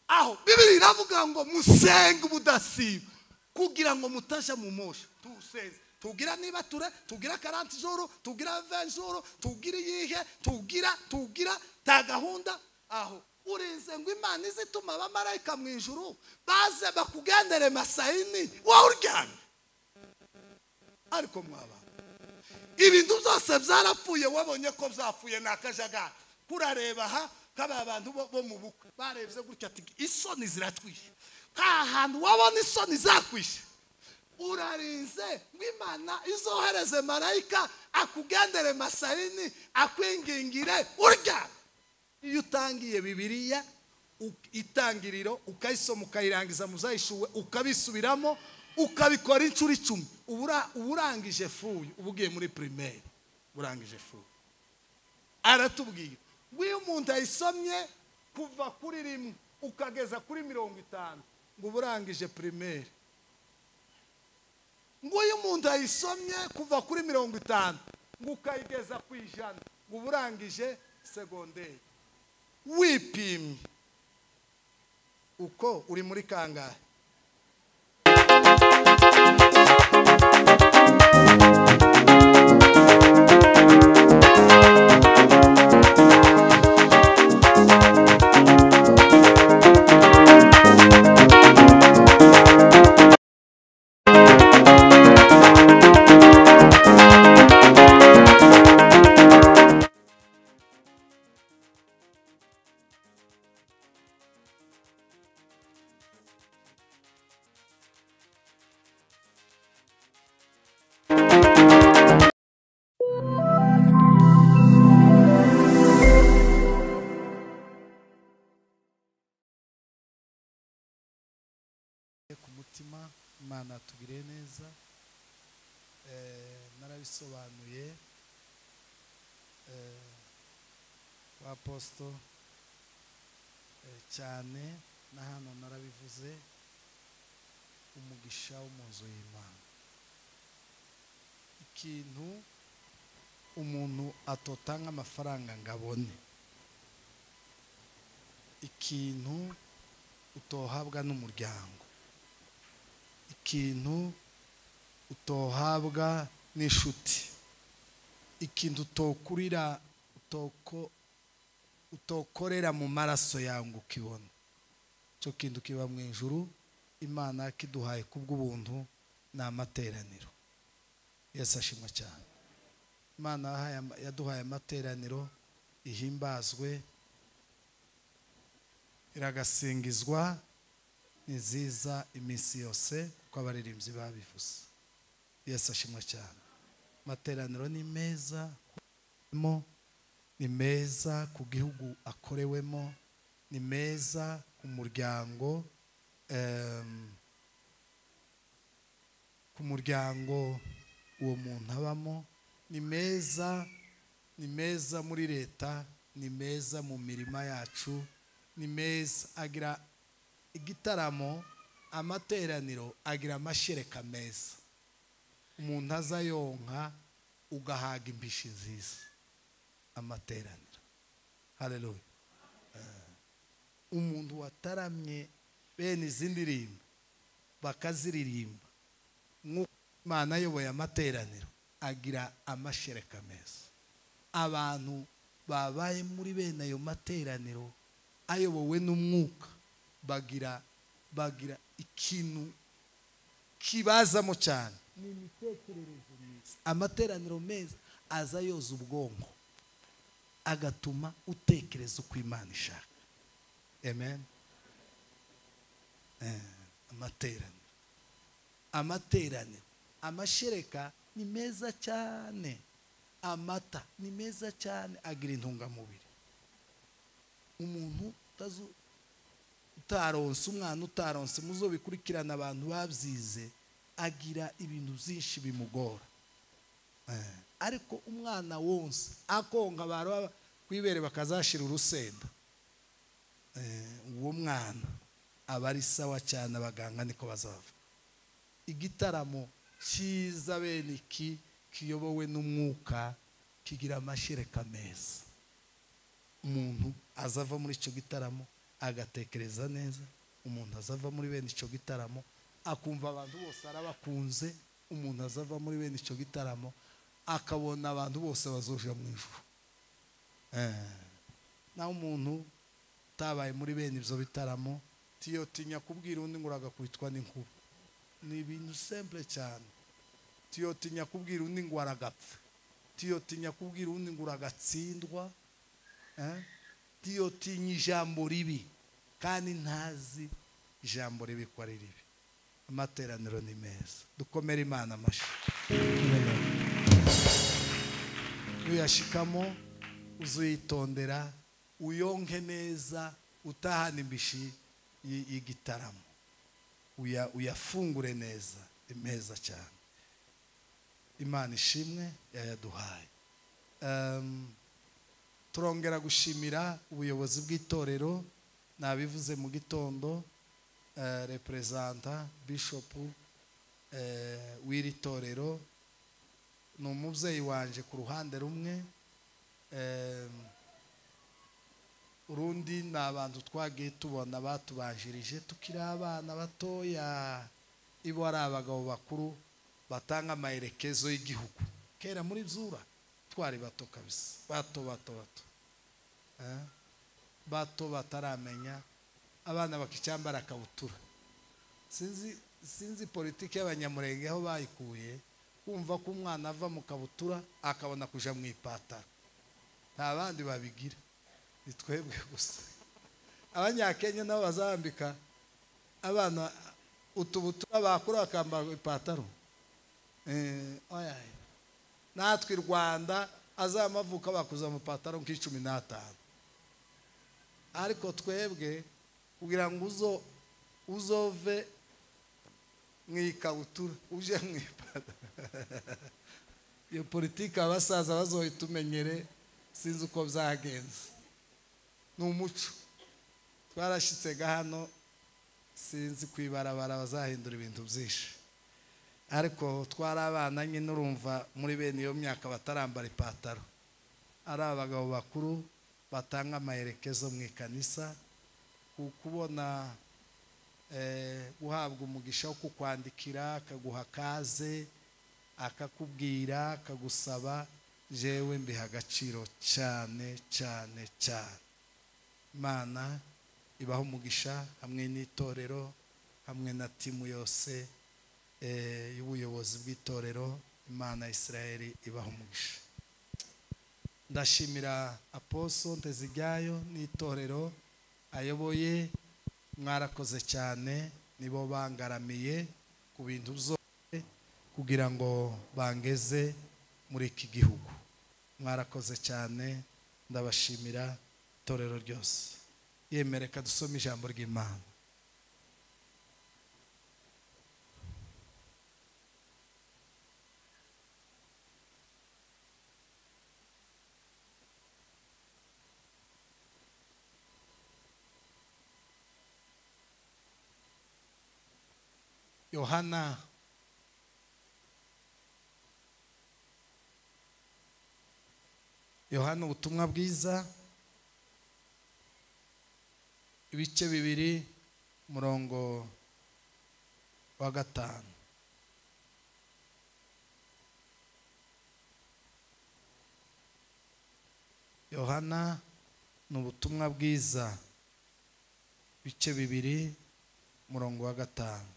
aho bibiri iravuga ngo musenge ubudasiba kugira ngo mutajya mu mosha tusenze tugira niba ture tugira karanti joro tugira venjoro tugira iyihe tugira tugira ta gahunda aho urinze ngo imana izituma abamarayika mu ijuru baze bakugendere masayini wowe uryamye ariko mwaba ibintu byose byarapfuye wabonye ko byapfuye ni akajagari kurareba aha kaba abantu bo mu bukwe barebye gutya ati isoni ziratwishe nta hantu wabona isoni zakwishe urarinze ngo imana izohereze marayika akugendere masayini akwingingire uryamye iyo utangiye bibiriya itangiriro ukayisoma ukayirangiza muzayishuwe ukabisubiramo ukabikora inshuro icumi urangije fuyu uba ugiye muri pirimeri urangije fuyu aratubwira ngo iyo umuntu ayisomye kuva kuri rimwe ukageza kuri mirongo itanu ngo uba urangije pirimeri ngo iyo umuntu ayisomye kuva kuri mirongo itanu ngo ukayigeza ku ijana ngo uba urangije segonderi wipimye uko uri muri kangahe imana tubire neza narabisobanuye wa posito cyane na hano narabivuze umugisha wo mu nzu y'imana ikintu umuntu atota nk'amafaranga ngo abone ikintu utohabwa n'umuryango ikintu utohabwa n'inshuti ikintu utokurira utokorera mu maraso yawe ngo ukibone icyo kintu kiba mu ijuru imana kiduhaye kubw'ubuntu ni amateraniro yesi ashimwa cyane imana yaduhaye amateraniro ihimbazwe iragasingizwa ni nziza iminsi yose uko abaririmbyi babivuze yesi ashimwa cyane amateraniro ni meza ni meza ku gihugu akorewemo ni meza ku muryango ku muryango uwo muntu abamo ni meza ni meza muri leta ni meza mu mirima yacu ni meza agira igitaramo amateraniro agira amashereka meza umuntu aza yonka ugahaga imbishi nziza amateraniro hareruye umuntu wataramye bene izi ndirimbo bakaziririmba nk'uko imana ayoboye amateraniro agira amashereka meza abantu babaye muri bene ayo materaniro ayobowe n'umwuka bagira bagira ikintu kibazamo cyane ni imitekerereze myiza amateraniro meza aza yoza ubwonko agatuma utekereza uko imana ishaka amen amateraniro amateraniro amashereka ni meza cyane amata ni meza cyane agira intungamubiri umuntu utazu utaronse umwana utaronse muzo bikurikirana abantu babyize agira ibintu byinshi bimugora ariko umwana wonse akonga baraba kwibere bakazashira urusenda uwo mwana aba ari sawa cyane abaganga niko bazava igitaramo cyiza bene iki kiyobowe n'umwuka kigira amashereka meza umuntu azava muri icyo gitaramo agatekereza neza umuntu azava muri bene icyo gitaramo akumva abantu bose arabakunze umuntu azava muri bene icyo gitaramo akabona abantu bose bazoja mu ijuru Eh. naho umuntu utabaye muri bene ibyo bitaramo tiyotinya kubwira undi ngo uragakubitwa n'inkuba ni ibintu simple cyane tiyotinya kubwira undi ngo aragapfa tiyotinya kubwira undi ngo uragatsindwa eh? tiyotinya ijambo ribi kandi ntazi ijambo ribi ko ari ribi amateraniro ni meza dukomere imana amashyi uyashikamo uzuyitondera uyonke neza utahana imbishi y- y'igitaramo Uya- uyafungure neza ni meza cyane imana ishimwe yayaduhaye Em, turongera gushimira ubuyobozi bw'itorero nabivuze mu gitondo eh, reperezanta bishopu eh, w'iri torero ni umubyeyi wanje ku ruhande rumwe em, urundi ni abantu twagiye tubona batubanjirije tukiri abana batoya ibo ari abagabo bakuru batanga amaherekezo y'igihugu kera muri zura twari bato kabisa bato bato bato Eh, bato bataramenya abana bakicyambara akabutura sinzi sinzi politiki y'abanyamurenge aho bayikuye kumva ko umwana ava mu kabutura akabona kuja mu ipataro nta bandi babigira ni twebwe gusa abanyakenya nabo bazambika abana utubutura bakuru bakambara ipataro Eh, oya, oya. natwe i rwanda azamavuka bakuza mu pataro nk'icumi n'atanu ariko twebwe kugira ngo uzo uzove mu ikabutura uje mu ipataro iyo politiki abasaza bazohita umenyere sinzi uko byagenze ni umuco twarashyitsega hano sinzi ku ibarabara bazahindura ibintu byinshi ariko twari abana nyine urumva muri bene iyo myaka batarambara ipataro ari abagabo bakuru batanga amaherekezo mu ikanisa ku kubona eh, guhabwa umugisha wo kukwandikira akaguha kaze akakubwira akagusaba jewe mbiha agaciro cyane cyane cyane imana ibaho umugisha hamwe n'itorero hamwe na timu yose eh, y'ubuyobozi bw'itorero imana ya isirayeli ibaho umugisha ndashimira aposo nteziryayo n'itorero ayoboye mwarakoze cyane nibo bangaramiye ku bintu byose kugira ngo bangeze muri iki gihugu mwarakoze cyane ndabashimira itorero ryose yemereka dusome ijambo ry'imana yohana yohana ubutumwa bwiza ibice bibiri umurongo wa gatanu yohana ni ubutumwa bwiza ibice bibiri umurongo wa gatanu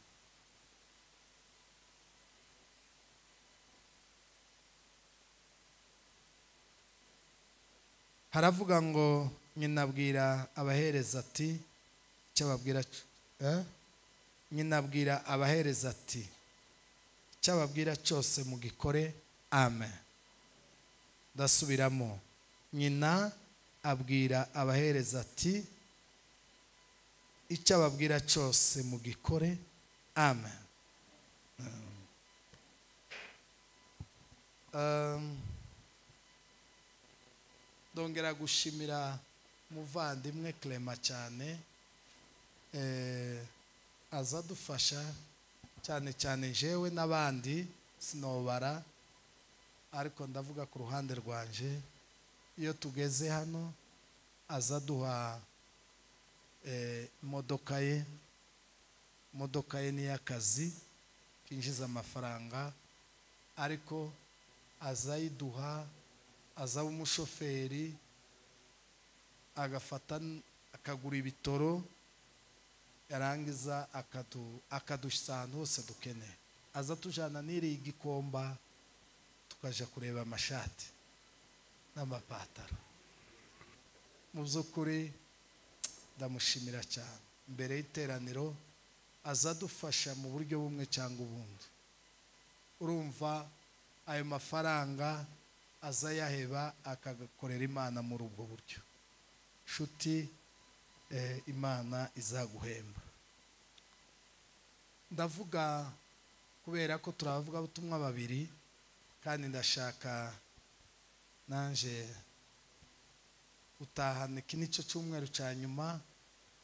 haravuga ngo nyina abwira abahereza ati icyo ababwira cyo- eh? nyina abwira abahereza ati icyo ababwira cyose mugikore amen ndasubiramo nyina abwira abahereza ati icyo ababwira cyose mugikore amen Um, ndongera gushimira umuvandimwe clement cyane eh, aza adufasha cyane cyane jewe n'abandi sinobara ariko ndavuga ku ruhande rwanje iyo tugeze hano aza aduha eh, imodoka ye imodoka ye ni iy'akazi kinjiza amafaranga ariko aza ayiduha aza aba umushoferi agafata n- akagura ibitoro yarangiza akadu- akadushyira ahantu hose dukeneye aza tujyana n'iriya igikomba tukajya kureba amashati n'amapantaro mu by'ukuri ndamushimira cyane mbere y'iteraniro aza adufasha mu buryo bumwe cyangwa ubundi urumva ayo mafaranga aza ayaheba akagakorera imana muri ubwo buryo nshuti eh, imana izaguhemba ndavuga kubera ko turavuga ubutumwa babiri kandi ndashaka nanje gutahana iki nicyo cyumweru cya nyuma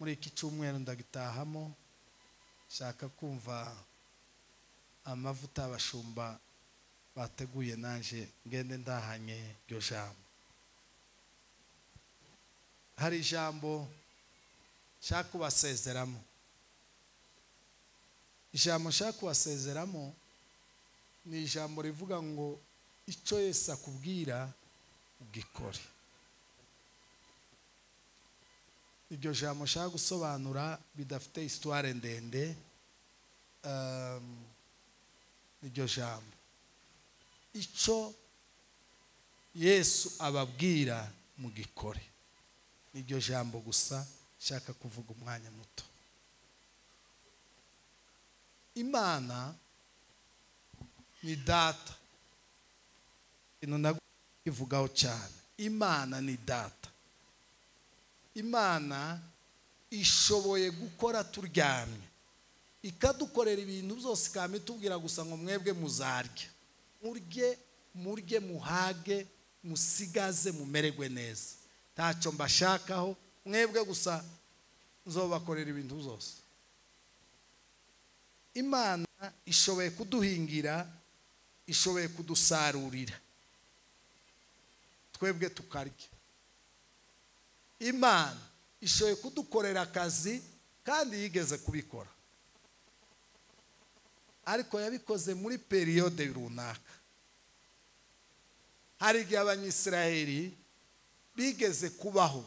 muri iki cyumweru ndagitahamo nshaka kumva amavuta abashumba bateguye nanjye ngende ndahanye iryo jambo hari ijambo nshaka kubasezeramo ijambo nshaka kubasezeramo ni ijambo rivuga ngo icyo Yesu akubwira ugikore iryo jambo nshaka gusobanura bidafite isitware ndende um, iryo jambo icyo yesu ababwira mu gikore niryo jambo gusa nshaka kuvuga umwanya muto imana ni data ikintu nagivugaho cyane imana ni data imana ishoboye gukora turyamye ikadukorera ibintu byose ikaba itubwira gusa ngo mwebwe muzarya murye murye muhage musigaze mumererwe neza ntacyo mbashakaho mwebwe gusa nzobakorera ibintu byose imana ishoboye kuduhingira ishoboye kudusarurira twebwe tukarya imana ishoboye kudukorera akazi kandi yigeze kubikora ariko yabikoze muri periyode runaka hari igihe abanyisiraheli bigeze kubaho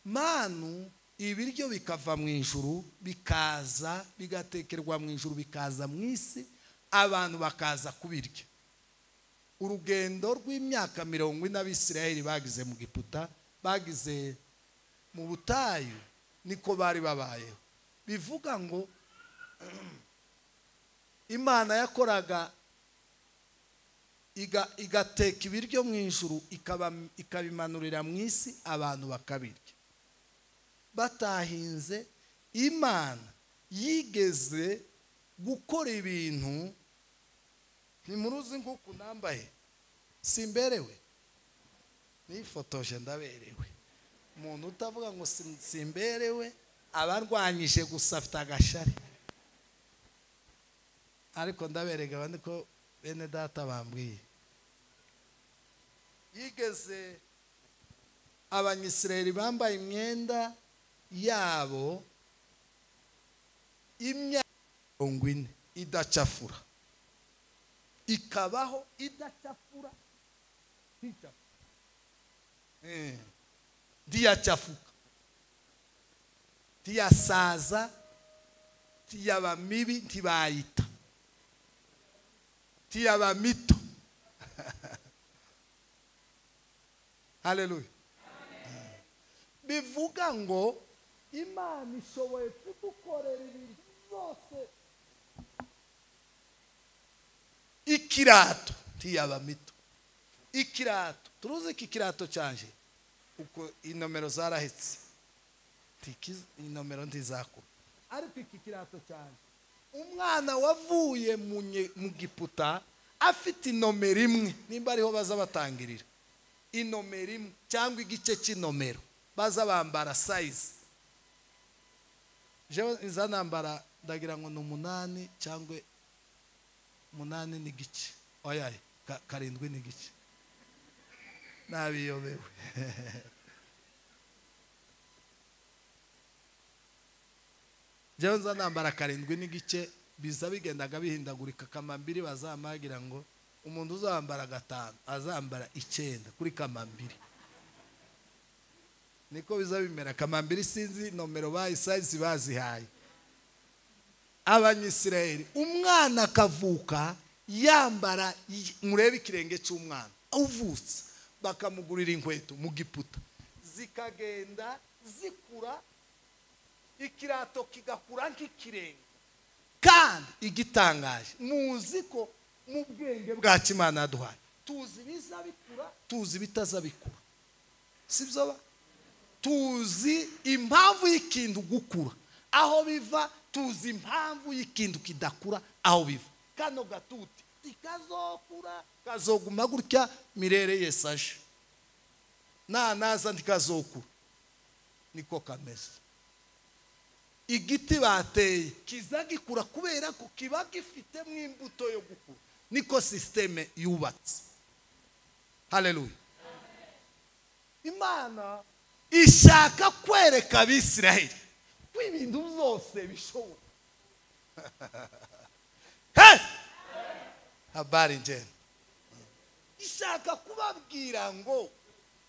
manu ibiryo bikava mu ijuru bikaza bigatekerwa mu ijuru bikaza mu isi abantu bakaza kubirya urugendo rw'imyaka mirongo ine abisirayeli bagize mu giputa bagize mu butayu niko bari babayeho bivuga ngo imana yakoraga iga- igateka ibiryo mu ijuru ikaba- ikabimanurira mu isi abantu bakabirya batahinze imana yigeze gukora ibintu ntimuruzi nk'uku nambaye simberewe nifotoje ndaberewe umuntu utavuga ngo sim- simberewe aba arwanyije gusa afite agashari ariko ndaberega abandi ko bene data bambwiye yigeze abanyisirayeli bambaye imyenda yabo imyaka mirongo ine idacafura ikabaho idacafura nticafura Eh, ntiyacafuka ntiyasaza ntiyaba mibi ntibayita ntiyaba mito haleluya bivuga ngo imana ishoboye kudukorera ibintu byose ikirato ntiyaba mito ikirato turuzi iki kirato cyanje uko inomero zarahetse Ntikiz- inomero ntizakura ariko iki kirato cyanje umwana wavuye mu nye- mu giputa afite inomero imwe nimba ariho baza batangirira inomero imwe cyangwa igice cy'inomero baza bambara sayizi jewe nza nambara ndagira ngo ni umunani cyangwa umunani n'igice oyaye ka- karindwi n'igice nabiyobewe njyewe nza nambara karindwi n'igice biza bigendaga bihindagurika kamambiri bazamagira ngo umuntu uzambara gatanu azambara icyenda kuri kamambiri niko biza bimera kamambiri sinzi nomero bayisayizi bazihaye abanyisirayeli umwana akavuka yambara i- murebe ikirenge cy'umwana uvutse bakamugurira inkweto mu giputa zikagenda zikura ikirato kigakura nk'ikirenge kandi igitangaje muzi ko mu bwenge bwa kimana yaduhaye tuzi ibiza bikura tuzi ibitaza bikura si byo ba tuzi impamvu y'ikintu gukura aho biva tuzi impamvu y'ikintu kidakura aho biva kano gatuti tikazokura kazoguma gutya mirere yesi aje nanaza ntikazokura niko kameze igiti bateye kiza gikura kubera ko kiba gifitemo imbuto yo gukura niko sisiteme yubatse haleluya imana ishaka kwereka abisiraheli ko ibintu byose bishoboka Hey! habari njyene ishaka kubabwira ngo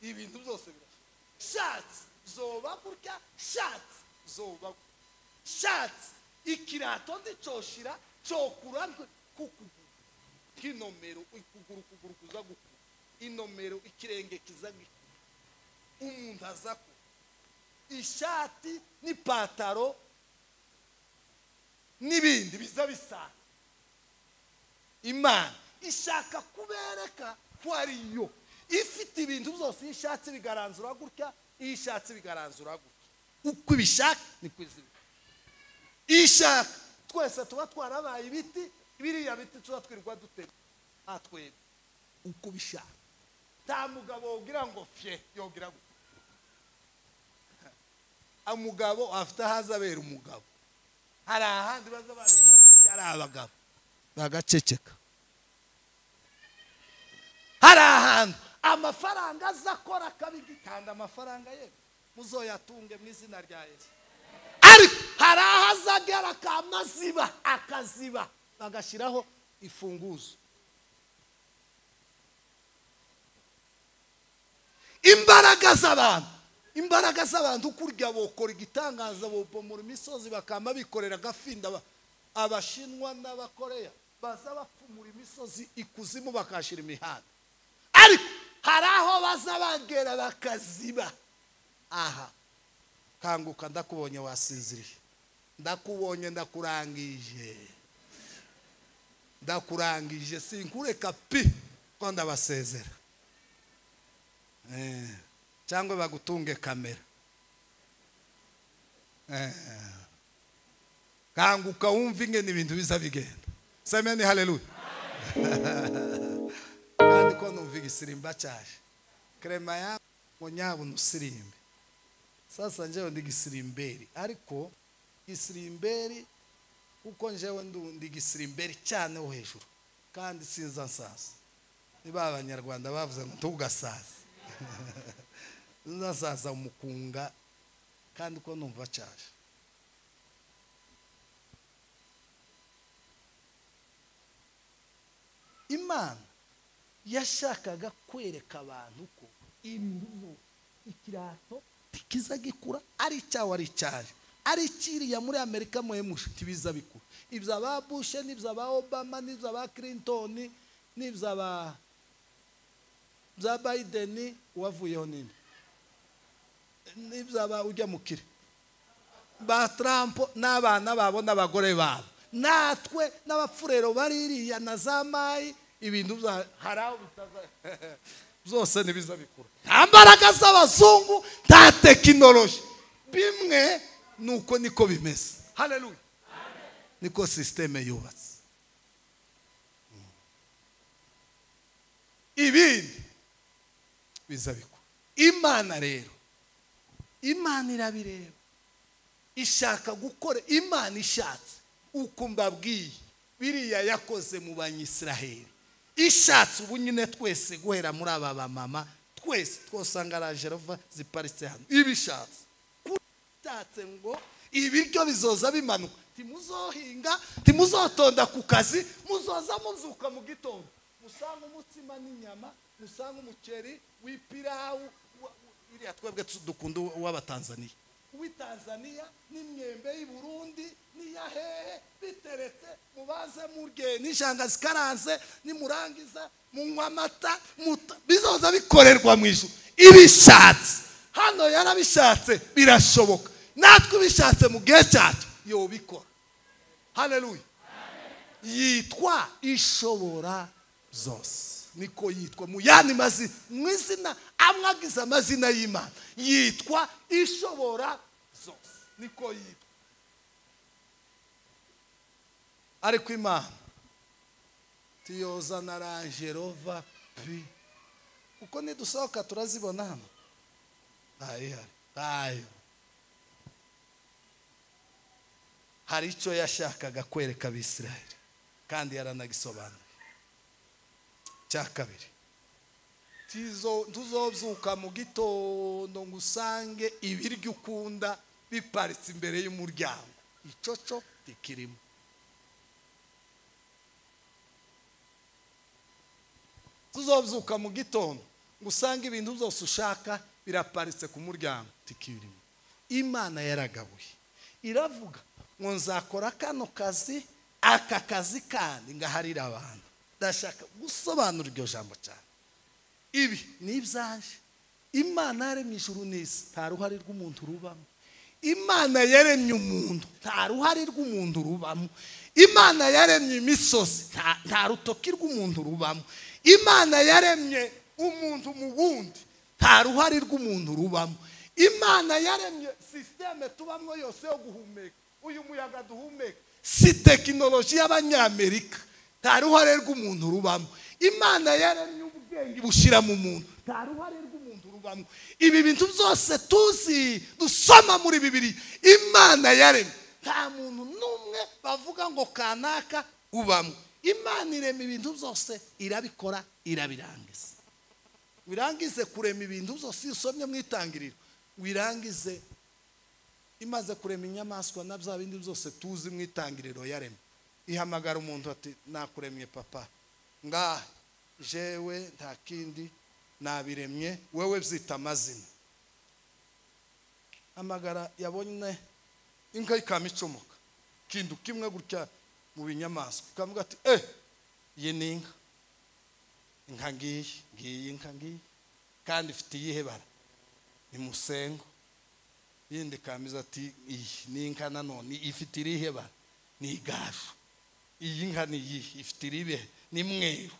ibintu byose birashoboka shatse zoba gutya shatse zoba gutya shatse ikirato ndicoshira cokura ntwe- kuku k'inomero ukuguru ukuguru kuza gukura inomero ikirenge kiza gikura umuntu aza ku ishati n'ipantaro n'ibindi biza bisanga imana ishaka kubereka ko ari yo ifite ibintu byose iyo ishatse bigaranzura gutya iyo ishatse bigaranzura gutya uko ibishaka niko izibika iyo ishaka twese tuba twarabaye ibiti biriya biti tuba twirirwa dutema nta twebwe uko ubishaka nta mugabo wogira ngo fye yogira ngo umugabo afite ahaza abera umugabo hari ahandi baza bareba ko ari abagabo bagaceceka hari ahantu amafaranga aza akora akabigi kandi amafaranga ye muzoyatunge mu izina rya yesu ariko hari aho aza agera akamaziba akaziba bagashyiraho ifunguzo imbaraga z'abantu imbaraga z'abantu kurya bokora igitangaza bopomora imisozi bakaba bikorera agafinda Aba- abashinwa n'abakoreya baza bapfumura imisozi ikuzimu bakahashyira imihanda ariko hari aho baza bagera bakaziba aha kanguka ndakubonye wasinziriye ndakubonye ndakurangije ndakurangije sinkureka pi ko ndabasezera Eh, cyangwa bagutunge kamera Eh, kanguka wumve ingene ibintu biza bigenda semeni haleluya kandi ko numva igisirimba cyaje krema ya ngo nyabona usirimbe sasa njyewe ndi gisirimberi ariko gisirimberi kuko njyewe ndu- ndi gisirimberi cyane wo hejuru kandi sinza nsasa niba abanyarwanda bavuze ngo ntugasaze nzasaza umukunga kandi ko numva cyaje imana yashakaga kwereka abantu ko imvubu ikirato kiza gikura ari icyawe ari icyaje ari ikiriya muri amerika muhemushe ntibiza bikura ibyo aba bushe n'ibyo aba obama n'ibyo aba clinton n'ibyo aba bya Biden wavuyeho nini n'ibyaba ujya mu kire ba Trump n'abana babo n'abagore babo natwe n'abafurero baririya na za mayi ibintu bya hari aho bitaza byose ntibiza bikura nta mbaraga z'abazungu nta tekinoloji bimwe ni uko niko bimeze haleluya niko sisiteme yubatse ibindi biza bikura imana rero imana irabireba ishaka gukora imana ishatse uko mbabwiye biriya yakoze mu banyisiraheli ishatse ubu nyine twese guhera muri aba bamama twese twosanga rajerova ziparitse hano ibishatse ishatse ngo ibiryo bizoza bimanuka timuzohinga timuzotonda ku kazi muzoza muzuka mu gitondo musanga umutsima n'inyama musanga umuceri w'ipirawu wa- wa- iriya twebwe tu- dukunda uw'abatanzaniya uw'itanzaniya n'imyembe y'i burundi n'iya hehe biteretse mubaze murye n'injanga zikaranze nimurangiza munywa amata muta- bizoza bikorerwa mu ijuru ibishatse hano yarabishatse birashoboka natwe ubishatse mu gihe cyacu yobikora haleluya yitwa ishobora zose niko yitwa mu yandi mazina mu izina amwe agize amazina y'imana yitwa ishobora zose niko yitwa ariko imana tuyoza na rangerova pi uko nidusohoka turazibona hano ntayihari ntayo hari icyo yashakaga kwereka abisiraheli kandi yaranagisobanuye cya kabiri tizo tuzobyuka mu gitondo ngo usange ibiryo ukunda biparitse imbere y'umuryango icoco rikirimo tuzobyuka mu gitondo ngo usange ibintu byose ushaka biraparitse ku muryango tikirimo imana yaragabuye iravuga ngo nzakora kano kazi aka kazi kandi ngaharira abantu ndashaka gusobanura iryo jambo cyane ibi ni ibyaje imana yaremye ijuru n'isi nta ruhare rw'umuntu rubamo imana yaremye umuntu nta ruhare rw'umuntu rubamo imana yaremye imisozi nta- nta rutoki rw'umuntu rubamo imana yaremye umuntu mu wundi nta ruhare rw'umuntu rubamo imana yaremye sisiteme tubamo yose yo guhumeka uyu muyaga duhumeka si tekinoloji y'abanyamerika nta ruhare rw'umuntu rubamo imana yaremye ubwenge bushyira mu muntu nta ruhare rw'umuntu rubamo ibi bintu byose tuzi dusoma muri bibiri imana yaremye nta muntu n'umwe bavuga ngo kanaka ubamo imana irema ibintu byose irabikora irabirangiza wirangize kurema ibintu byose iyo usomye mu itangiriro wirangize imaze kurema inyamaswa na bya bindi byose tuzi mu itangiriro yaremye ihamagara umuntu ati nakuremye papa ngaha jewe nta kindi nabiremye wewe byita amazina hamagara yabonye inka ikaba icomoka ikintu kimwe gutya mu binyamaswa ikavuga ati eh iyi ni inka inka ngiyi ngiyi inka ngiyi kandi ifite iyihe bara ni musengo yindi ikambiriza ati iyi ni inka nanone ifite irihe bara ni igaju iyi nka ni iyihe ifite iribe ni mweru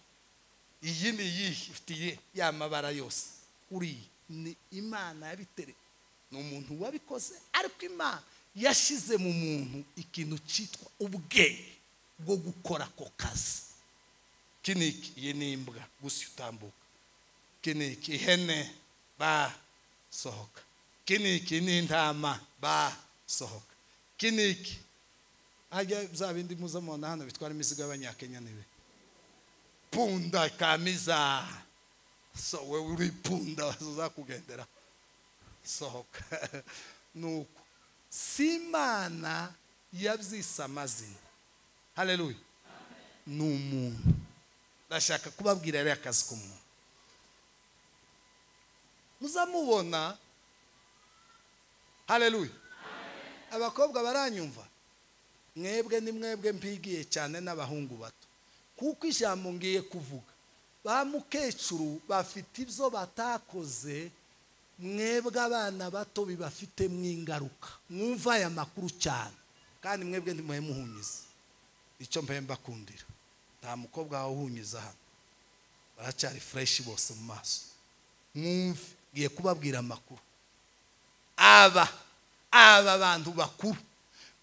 iyi ni iyihe ifite iyihe ya mabara yose uriya ni imana yabitere ni umuntu wabikoze ariko imana yashyize mu muntu ikintu cyitwa ubwenge bwo gukora ako kazi iki ni iki iyi ni imbwa gusa utambuka iki ni iki ihene ba sohoka iki ni iki ni intama ba sohoka iki ni iki hajya bya bindi muza mubona hano bitwara imizigo y'abanyakenya nibe punda kamiza so wewe uri punda uzakugendera sohoka nuko si imana yabyise amazina haleluya ni umuntu ndashaka kubabwira rero akazi k'umuntu muzamubona haleluya abakobwa baranyumva mwebwe ni mwebwe mbigiye cyane n'abahungu bato kuko ijambo ngiye kuvuga ba mukecuru bafite ibyo batakoze mwebwe abana bato bibafitemo ingaruka mwumva aya makuru cyane kandi mwebwe ntimuhe muhunyiza icyo mbaye mbakundira nta mukobwa wawe uhunyiza hano baracyari fureshi bose mu maso mwumve ngiye kubabwira amakuru aba aba bantu bakuru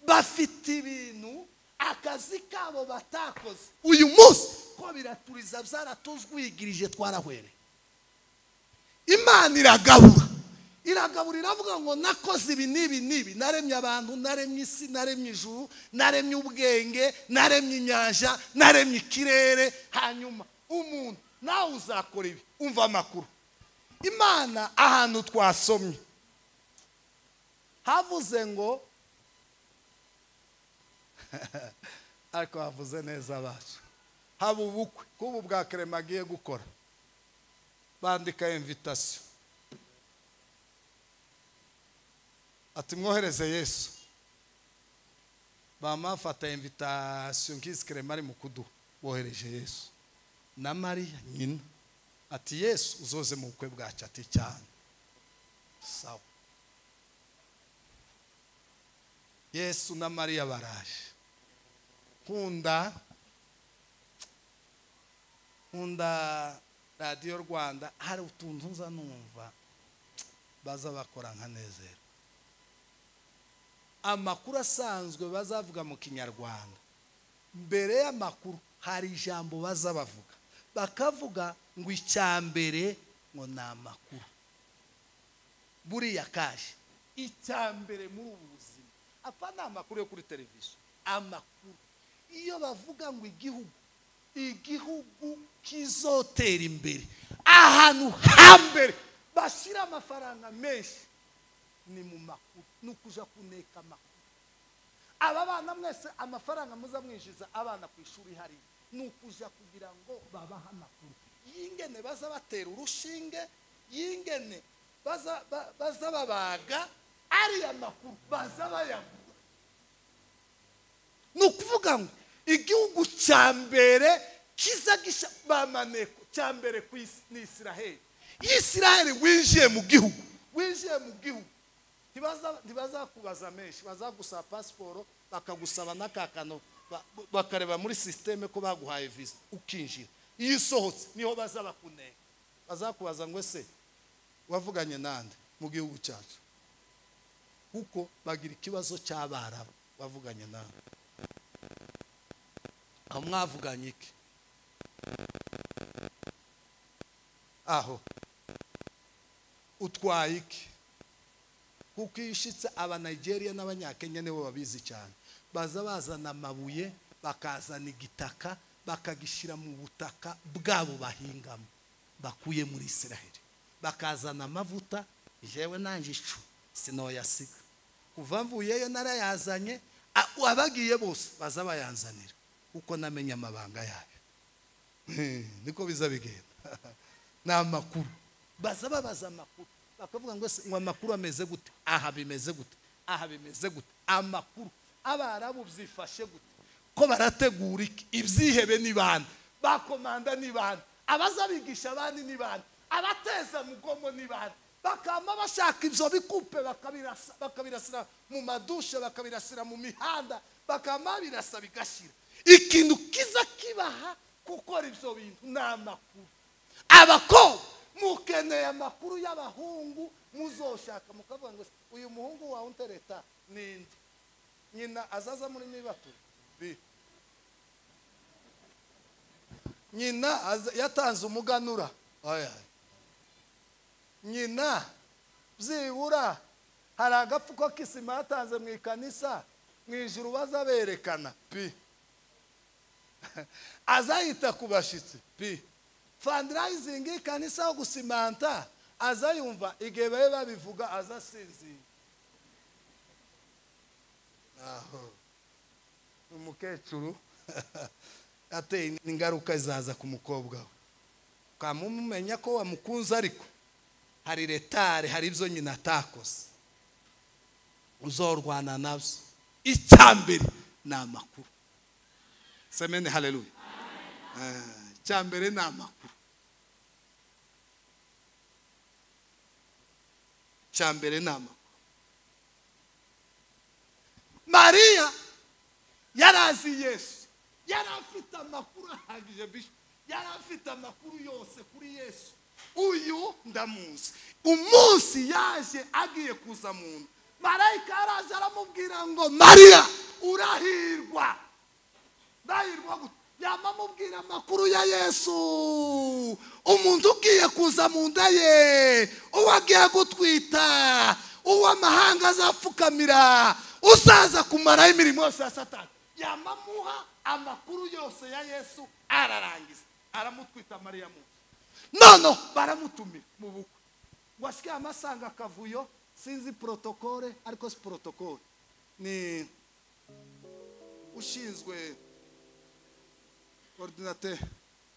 bafite ibintu akazi kabo batakoze uyu munsi ko biraturiza byaratuzwigirije twarahwere imana iragabura iragabura iravuga ngo nakoze ibi n'ibi n'ibi naremye abantu naremye isi naremye ijuru naremye ubwenge naremye inyanja naremye ikirere hanyuma umuntu nawe uzakora ibi umva amakuru imana ahantu twasomye havuze ngo ariko bavuze neza abacu haba ubukwe kuba bwa kerema agiye gukora bandika imvitasiyo ati mwohereze yesu bamafata imvitasiyo nk'izi kerema ari mu kuduha bohereje yesu na mariya nyina ati yesu uzoze mu bukwe bwacu ati cyane sawa yesu na mariya baraje nkunda nkunda radiyo rwanda hari utuntu nza numva baza bakora nka nezero amakuru asanzwe bazavuga mu kinyarwanda mbere y'amakuru hari ijambo baza bavuga bakavuga ngo icya mbere ngo ni amakuru buriya kaje icya mbere muri ubu buzima apfa ni amakuru yo kuri televiziyo amakuru iyo bavuga ngo igihugu igihugu kizotera imbere ahantu hambere bashyira amafaranga menshi ni mu makuru ni ukuja kuneka amakuru aba bana mwese amafaranga muza mwinjiza abana ku ishuri hari ni ukuja kugira ngo babahe amakuru yingene baza batera urushinge yingene baza ba- baza babaga ariya makuru baza bayagura ni ukuvuga ngo igihugu cya mbere kiza gisha bamaneko cya mbere ku isi ni isiraheli isiraheli winjiye mu gihugu winjiye mu gihugu Ntibaza- ntibazakubaza menshi bazagusaba pasiporo bakagusaba n'akakano ba- bakareba muri sisiteme ko baguhaye viza ukinjira iyo usohotse niho baza bakuneka bazakubaza ngo ese wavuganye nande mu gihugu cyacu kuko bagira ikibazo cy'abarabu bavuganye nawe aho mwavuganye iki aho utwaye iki kuko iyo ushyitse abanayigeriya n'abanyakenya nibo babizi cyane baza bazana amabuye bakazana igitaka bakagishyira mu butaka bwabo bahingamo bakuye muri israheli bakazana amavuta jewe nanjye icu sinoyasiga kuva mvuyeyo narayazanye a- abagiye bose baza bayanzanira kuko namenye amabanga yayo niko biza bigenda ni amakuru baza babaza amakuru bakavuga ngo se ngo amakuru ameze gute aha bimeze gute aha bimeze gute amakuru abarabu byifashe gute ko barategura iki ibyihebe ni bande bakomanda ni bande abaza bigisha abandi ni bande abateza mugongo ni bande bakama bashaka ibyo bikupe bakabirasa- bakabirasira mu madushe bakabirasira mu mihanda bakama babirasa bigashira ikintu kiza kibaha gukora ibyo bintu ni amakuru abakobwa mukeneye amakuru y'abahungu muzoshaka mukavuga ngo uyu muhungu wawe untereta ninde nyina azaza muri nibatura bi nyina aza- yatanze umuganura Aya. nyina byibura hari agapfuko k'isima yatanze mu ikanisa mu ijuru bazaberekana pi azayita ku bashyitsi pi fandirayizingi y'ikanisa yo gusimanta azayumva igihe babe babivuga azasinzira aho umukecuru ateye ingaruka zaza ku mukobwa we ukamumenya ko wamukunze ariko hari retare hari ibyo nyina atakoze uzorwana nabyo icya mbere ni amakuru semene hareruye icya mbere ni amakuru icya mbere ni amakuru mariya yari azi yesu yari afite amakuru ahagije bisho yari afite amakuru yose kuri yesu uyu ndamuzi umunsi yaje agiye kuza mu nda marayika yaraje aramubwira ngo mariya urahirwa ndahirwa gute yaba amubwira amakuru ya yesu umuntu ugiye kuza mu nda ye uwo agiye gutwita uwo amahanga azapfukamira uzaza kumaraho imirimo yose ya satani yamamuha amakuru yose ya yesu ararangiza aramutwita mariya mu noneho baramutumira mu bukwe ngo ashyike amasanga akavuyo sinzi porotokole ariko si porotokole ni ushinzwe ordinate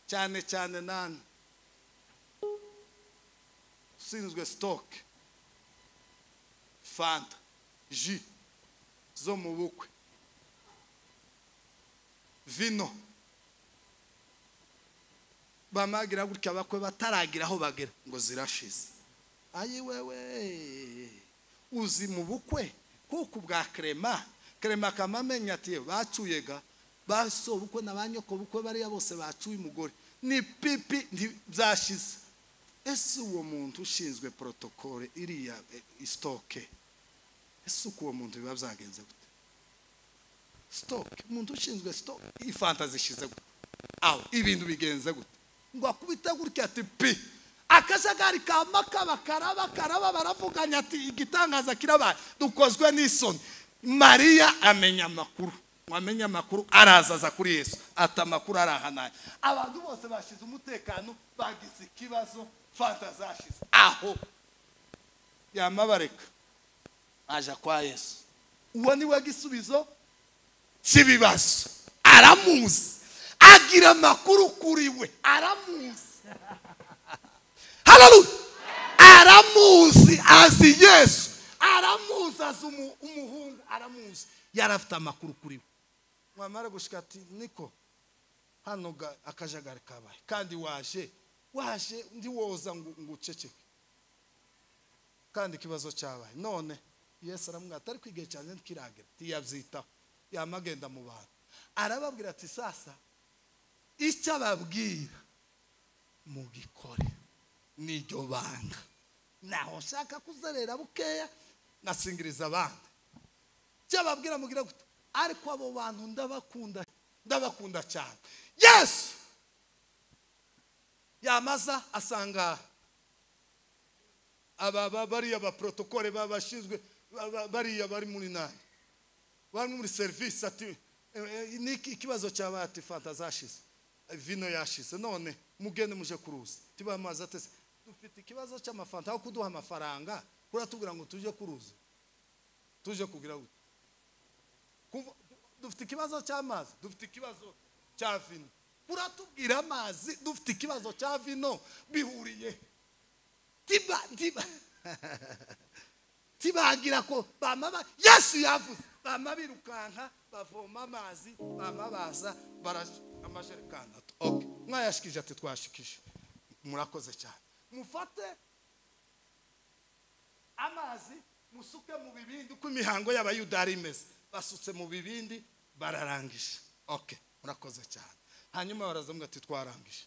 cyane cyane nani ushinzwe sitoke fanta ji zo mu bukwe vino bamagira gutya bakwe bataragira aho bagera ngo zirashize ayi wewe uzi mu bukwe kuko ubwa krema krema akamamenya ati bacuyega baso bukwe na banyoko bukwe bariya bose bacuye umugore ni pipi byashize ese uwo muntu ushinzwe protokole iriya isitoke ese uko uwo muntu biba byagenze gute sitoke umuntu ushinzwe sitoke iyi fanta zishize gute aho ibintu bigenze gute ngo akubite gutya ati pi akajagari ka makaba karaba karaba baravuganya ati igitangaza kirabaye dukozwe n'isoni mariya amenya amakuru wamenya amakuru arazaza kuri yesu ati amakuru arahanaya abantu bose bashize umutekano bagize ikibazo fanta zashize aho yamabareka aja kwa yesu uwo ni we gisubizo cy'ibibazo aramuzi agira amakuru kuri we aramuzi hararuye aramuzi azi yesu aramuzi azi umu- umuhungu aramuzi yari afite amakuru kuri we mwamara gushika ati niko hano ga- akajagari kabaye kandi waje waje ndi woza ngo ngo uceceke kandi ikibazo cyabaye none yesu aramubwira ati ariko igihe cyanjye ntikiragera ntiyabyitaho yamagenda mu bantu arababwira ati sasa icyo ababwira mugikore niryo banga naho nshaka kuzerera bukeya nasingiriza abandi icyo ababwira mugira gute ariko abo bantu ndabakunda ndabakunda cyane yesu yamaza asanga aba ba- bariya baprotokole babashinzwe ba- ba- bariya bari muri nani bari muri serivisi ati "Eh, eh, niki ikibazo cyabaye ati fanta zashize eh, vino yashize none mugende muje kuruzi tiba amazi atese dufite ikibazo cy'amafanta aho kuduha amafaranga kuratubwira ngo tuje kuruzi tuje kugira gute Kuva- dufite ikibazo cy'amazi dufite ikibazo cya vino kuratubwira amazi dufite ikibazo cya vino bihuriye he? tiba tiba tibagira ko bamaba yesu yavuze bama birukanka bavoma amazi bama baza baraj- amajerekani ato okay mwayashikije ati twashikije murakoze cyane mufate amazi musuke mu bibindi uko imihango y'abayuda yari imeze basutse mu bibindi bararangije okay murakoze cyane hanyuma barazamubwira ati twarangije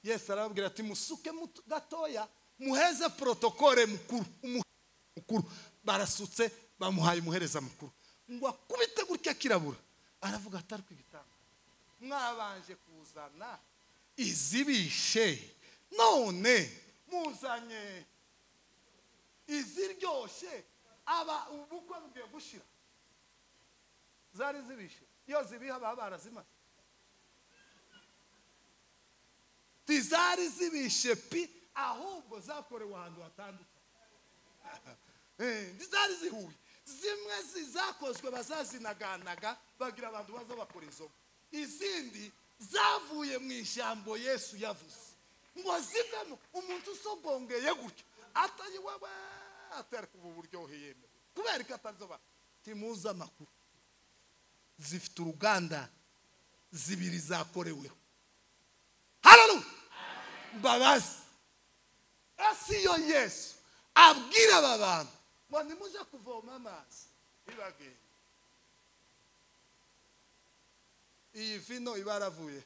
yesu arababwira ati musuke muto- gatoya muheze protokole mukuru umuhe- mukuru barasutse bamuhaye umuhereza mukuru ngo akubite gutya kirabura aravuga ati ariko igitanga mwabanje kuzana izibishe none muzanye iziryoshye aba ubukwe bugiye gushira zari zibishe iyo zibiha baba barazimaze ntizari zibishe pi ahubwo zakorewe ahantu hatandukanye Eh, ntizari zihuye zimwe zi- zakozwe bazazinaganaga bagira abantu baza bakora izo ngo. izindi zavuye mu ijambo yesu yavuze ngo zivemo umuntu usogongeye gutya atari wewe atari kuba uburyohe yemewe kubera ko atari zo ba timuzi amakuru zifite uruganda zibiri zakoreweho hararuye mbabazi ese iyo yesu abwira aba bantu ngo nimuje kuvoma amazi bibagenda iyi vino iba yaravuye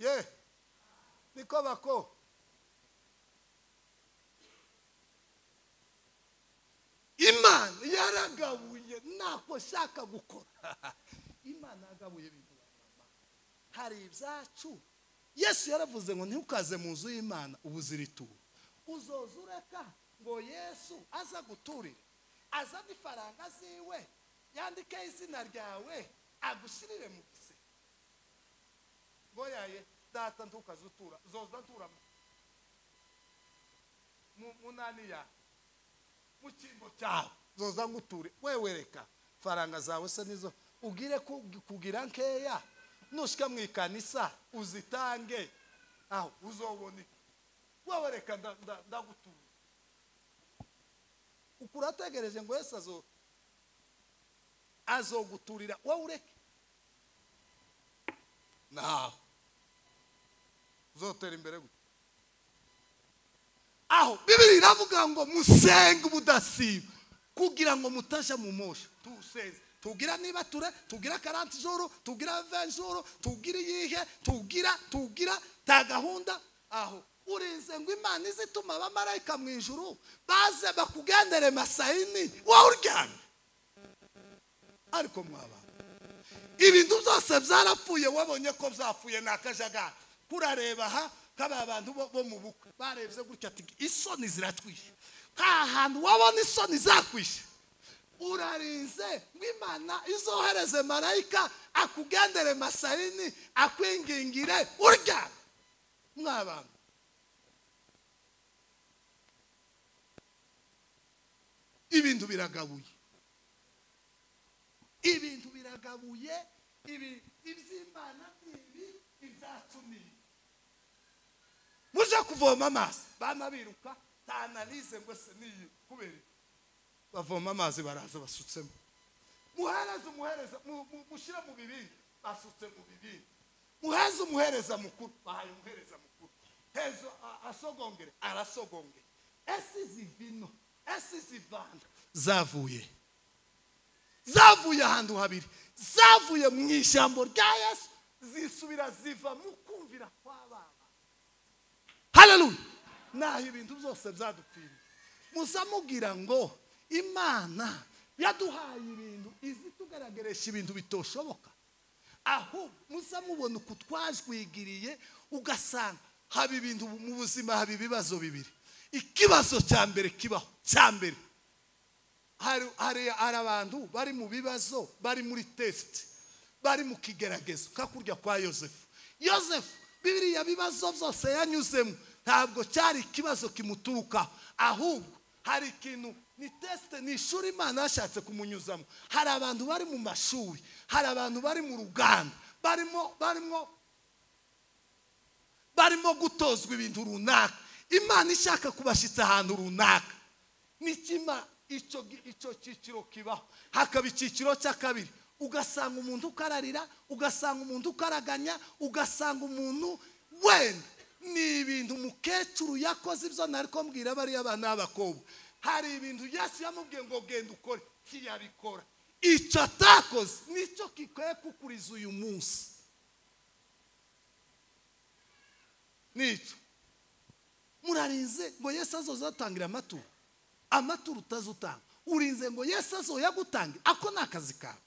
ye niko bako imana yaragabuye ntako shaka gukora imana yagabuye ibintu hari ibyacu yesu yaravuze ngo ntukaze mu nzu y'imana ubuzira ituro uzoza ureka ngo yesu aza guturire azane ifaranga ziwe yandikeho izina ryawe agushyirire mu gise ngo yaye data ntukaze utura uzoza ntura mu- mu munani yawe mu cyimbo cyawe zoza nguture wewe reka faranga zawe se nizo ugire ku- kugira nkeya nushika mu ikanisa uzitange aho uzobona iki wowe reka nda- nda- ndagutuye uku urategereje ngo yesu azo azoguturira wowe ureke naho uzotera imbere gute aho bibiri iravuga ngo musenge ubudasiba kugira ngo mutasha mu mosha tuseze tugira niba ture tugira karanti joro tugira venjoro tugira iyihe tugira tugira ta gahunda aho urinze ngo imana izituma abamarayika mu ijuru baze bakugendere masayini wowe uryamye ariko mwabana ibintu byose byarapfuye wabonye ko byapfuye ni akajagari kurareba aha kaba abantu bo- bo mu bukwe barebye gutya ati isoni ziratwishe nta hantu wabona isoni zakwishe urarinze ngo imana izohereze marayika akugendere masayini akwingingire urya mwabana ibintu biragabuye ibintu biragabuye ibi iby'imana n'ibi ibyacu n'ibi muje kuvoma amazi bama biruka nta analize ngo se niyi kubera iki? bavoma amazi baraza basutsemo muhereze umuhereza mu- mu- mushyire mu bibindi basutse mu bibindi muheze umuhereza mukuru bahaye umuhereza mukuru hezo a- asogongere arasogongere ese izi vino ese izi vanga zavuye he? zavuye ahantu habiri zavuye mu ijambo rya yesu zisubira ziva mu kumvira kw'abana hararuye naho ibintu byose byadupfiriye muzamubwira ngo imana yaduhaye ibintu izi tugaragarisha ibintu bitoshoboka aho muzamubona uku twajwigiriye ugasanga haba ibintu mu buzima haba ibibazo bibiri ikibazo cya mbere kibaho cya mbere hari hari hari abantu bari mu bibazo bari muri tesite bari mu kigeragezo kakurya kwa yosefu yosefu biriya bibazo byose yanyuzemo ntabwo cyari ikibazo kimuturuka ahubwo hari ikintu ni tesite ni ishuri imana yashatse kumunyuzamo hari abantu bari mu mashuri hari abantu bari mu ruganda barimo barimo barimo gutozwa ibintu runaka imana ishaka kubashyitsa ahantu runaka nikima icyo gi- icyo cyiciro kibaho hakaba icyiciro cya kabiri ugasanga umuntu ukararira ugasanga umuntu ukaraganya ugasanga umuntu wenda ni ibintu umukecuru yakoze ibyo nari kumbwira bariya bana b'abakobwa hari ibintu yesu yamubwiye ngo genda ukore ntiyabikora icyo atakoze nicyo gikwiye kukuriza uyu munsi nicyo murarinze ngo yesu azoza atangira amaturo amaturo utazutanga urinze ngo yesu azoya gutangira ako ni akazi kawe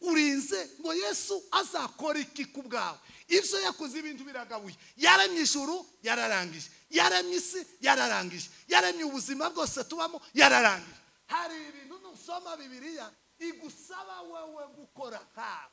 urinze ngo yesu azakora iki ku bwawe ibyo yakoze ibintu biragabuye yaremye ijuru yararangije yaremye isi yararangije yaremye ubuzima bwose tubamo yararangije hari ibintu nusoma bibiriya igusaba wowe gukora nkawe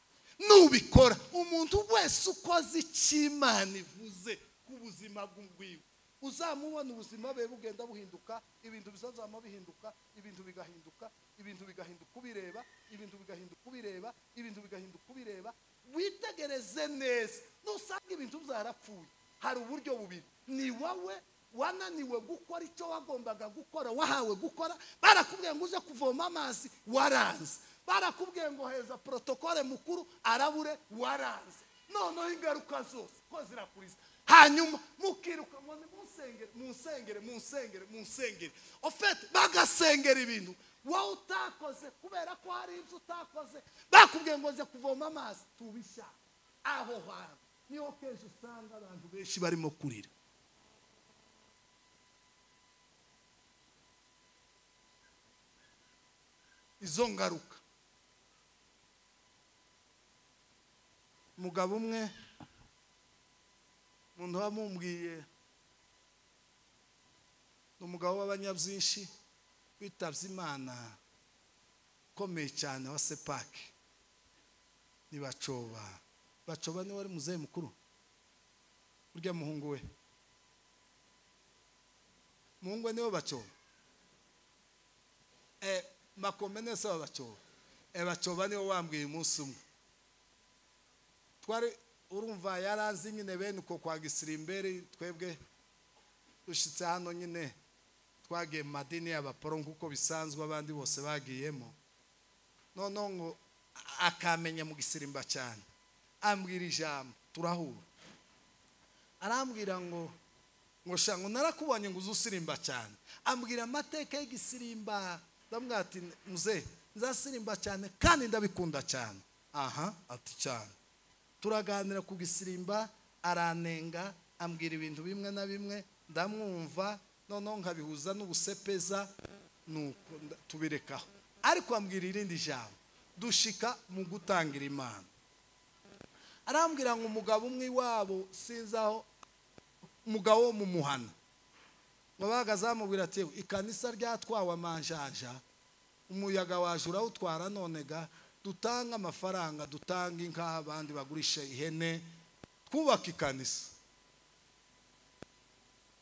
nubikora umuntu wese ukoze icyo imana ivuze ku buzima bw'iwe uzamubona ubuzima bwe bugenda buhinduka ibintu bizazama bihinduka ibintu bigahinduka ibintu bigahinduka ubireba ibintu bigahinduka ubireba ibintu bigahinduka ubireba witegereze neza nusanga ibintu byarapfuye hari uburyo bubiri ni wowe wananiwe gukora icyo wagombaga gukora wahawe gukora barakubwiye ngo uze kuvoma amazi waranze barakubwiye ngo heza porotokole mukuru arabure waranze noneho ingaruka zose ko zirakuriza hanyuma mukiruka ngo ni munsengere munsengere munsengere munsengere ofete bagasengera ibintu wowe utakoze kubera ko hari ibyo utakoze bakubwiye ngo nze kuvoma amazi tubishaka aho hantu niho kenshi usanga abantu benshi barimo kurira izo ngaruka umugabo umwe umuntu wamubwiye ni umugabo w'abanyabyinshi witabye imana ukomeye cyane wa sepaki ni bacoba bacoba niwe wari muzehe mukuru urya muhungu we muhungu we niwe bacoba Eh, makomene se babacoba abacoba niwe wambwiye umunsi umwe twari urumva yaranzi nyine bene uko kwa gisirimberi twebwe dushyitse hano nyine twagiye mu madini y'abaporo nk'uko bisanzwe abandi bose bagiyemo noneho ngo akamenya mu gisirimba cyane ambwira ijambo turahura arambwira ngo ngo shango narakubonye ngo uze usirimba cyane ambwira amateka y'igisirimba ndamubwira ati muze nzasirimba cyane kandi ndabikunda cyane aha ati cyane turaganira ku gisirimba aranenga ambwira ibintu bimwe na bimwe ndamwumva noneho nkabihuza n'ubusepeza nuko tubirekaho ariko ambwira irindi jambo dushika mu gutangira imana arambwira ngo umugabo umwe iwabo sinzi aho umugabo wo mu muhana ngo bahagaze bamubwira ati ikanisa ryatwawe amanjanja umuyaga waje urawutwara nonega dutanga amafaranga dutanga inka abandi bagurisha ihene twubaka ikanisa